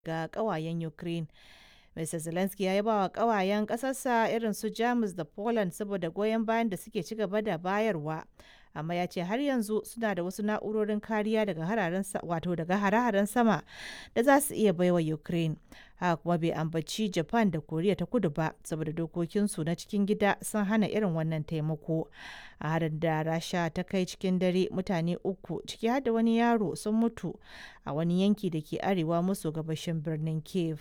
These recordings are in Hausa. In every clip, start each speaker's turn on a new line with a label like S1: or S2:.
S1: ga ƙawayen Ukraine. Mr. Zelensky ya yaba wa ƙawayen ƙasarsa irin su Jamus da Poland saboda goyon bayan da suke ci gaba da bayarwa. Amma ya ce har yanzu suna da wasu na'urorin kariya daga hararen wato daga hare-haren sama da za su iya baiwa Ukraine. Haka kuma bai ambaci Japan da Koriya ta kudu ba saboda dokokinsu na cikin gida sun hana irin wannan taimako. A harin da Rasha ta kai cikin dare mutane uku ciki har da wani yaro sun mutu a wani yanki da ke arewa maso gabashin birnin Kiev.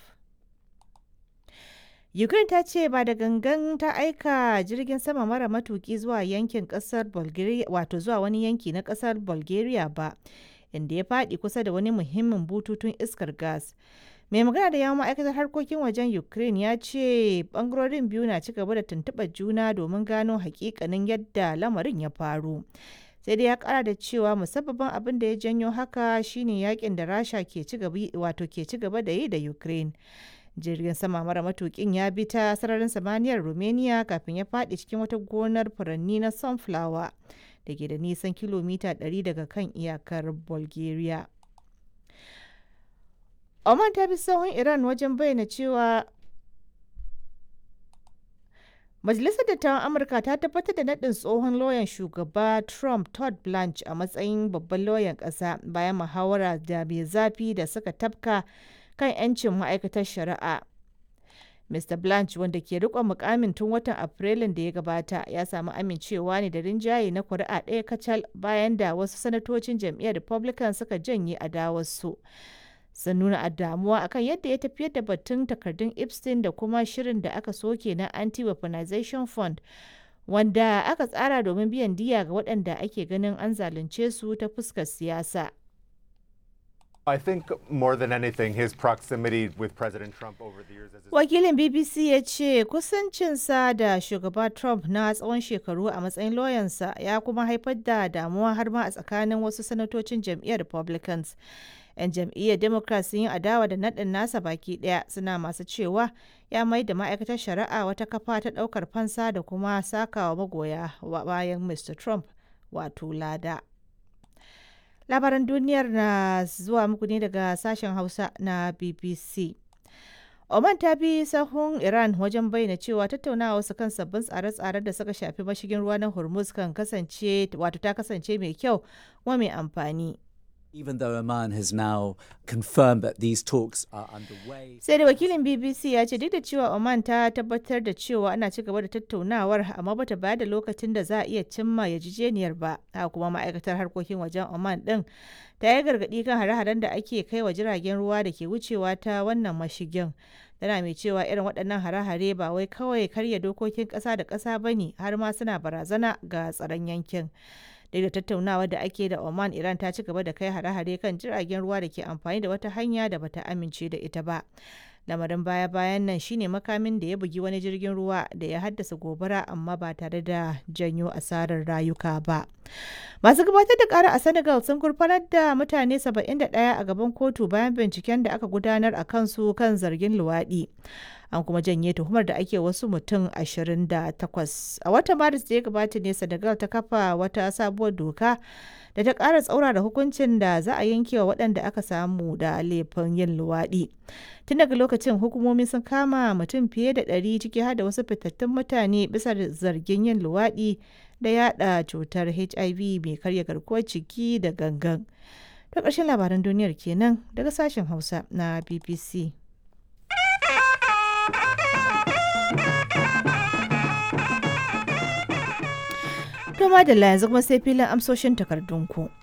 S1: Ukraine ta ce ba da gangan ta aika jirgin sama mara matuki zuwa yankin kasar Bulgaria wato zuwa wani yanki na kasar Bulgaria ba inda ya faɗi kusa da wani muhimmin bututun iskar gas. Mai magana da yawon ma'aikatar harkokin wajen Ukraine ya ce bangarorin biyu na ci gaba da tuntuɓar juna domin gano hakikanin yadda lamarin ya faru. sai dai ya kara da cewa musabbabin abin da ya janyo haka shine yakin da rasha ke ci gaba da yi da ukraine jirgin sama mara matukin ya bi ta sararin samaniyar romania kafin ya faɗi cikin wata gonar furanni na sunflower da ke da nisan kilomita 100 daga kan iyakar bulgaria oman ta bi sahun iran wajen bayyana cewa Majalisar Dattawan Amurka ta tabbatar da naɗin tsohon lauyan shugaba Trump Todd Blanche a matsayin babban lauyan ƙasa bayan muhawara da mai zafi da suka tafka kan 'yancin ma'aikatar shari'a. Mr. Blanche wanda ke riƙon mukamin tun watan Afrilun da ya gabata ya samu amincewa ne da rinjaye na kuri'a ɗaya kacal bayan da wasu sanatocin jam'iyyar Republican suka janye adawarsu. sun nuna damuwa akan yadda ya tafiyar da batun takardun epstein da kuma shirin da aka soke na anti-weaponization fund wanda aka tsara domin biyan diya ga waɗanda ake ganin an zalunce su ta fuskar siyasa
S2: I think more than anything, his proximity with President Trump over the years as his
S1: wakilin bbc ya ce kusancinsa da shugaba trump na tsawon shekaru a matsayin lauyansa ya kuma haifar da damuwa har ma a tsakanin wasu sanatocin jam'iyyar republicans 'yan jam'iyyar democrat sun yi adawa da naɗin nasa baki ɗaya suna masu cewa ya mai da ma'aikatar shari'a wata kafa ta ɗaukar fansa da kuma sakawa magoya bayan mr trump wato lada labaran duniyar na zuwa muku ne daga sashen hausa na bbc Oman ta bi sahun Iran wajen bayyana cewa tattaunawa su kan sabbin tsare-tsaren da suka shafi mashigin ruwa na Hormuz kan kasance wato ta kasance mai kyau kuma mai amfani.
S3: even though Oman has now confirmed that these talks are underway.
S1: Sai da wakilin BBC ya ce duk da cewa Oman ta tabbatar da cewa ana ci gaba da tattaunawar amma bata bayar da lokacin da za a iya cimma yarjejeniyar ba. Haka kuma ma'aikatar harkokin wajen Oman din ta yi gargaɗi kan hare-haren da ake kai wa jiragen ruwa da ke wucewa ta wannan mashigin. Tana mai cewa irin waɗannan hare-hare ba wai kawai karya dokokin ƙasa da ƙasa ba ne har ma suna barazana ga tsaron yankin. duk da tattaunawa da ake da Oman Iran ta ci gaba da kai hare-hare kan jiragen ruwa da ke amfani da wata hanya da bata amince da ita ba. Lamarin baya-bayan nan shine makamin da ya bugi wani jirgin ruwa da ya haddasa gobara amma ba tare da janyo asarar rayuka ba. Masu gabatar da kara a Senegal sun gurfanar da mutane 71 a gaban kotu bayan binciken da aka gudanar a kansu kan zargin luwaɗi. an kuma janye tuhumar da ake wasu mutum 28 a watan maris da ya gabata ne senegal ta kafa wata sabuwar doka da ta ƙara tsaura da hukuncin da za a yanke wa waɗanda aka samu da laifin yin luwaɗi tun daga lokacin hukumomi sun kama mutum fiye da ɗari ciki har da wasu fitattun mutane bisa zargin yin luwaɗi da yada cutar hiv mai karya garkuwar ciki da gangan ta ƙarshen labaran duniyar kenan daga sashen hausa na bbc To madalla yanzu kuma sai filin amsoshin takardunku.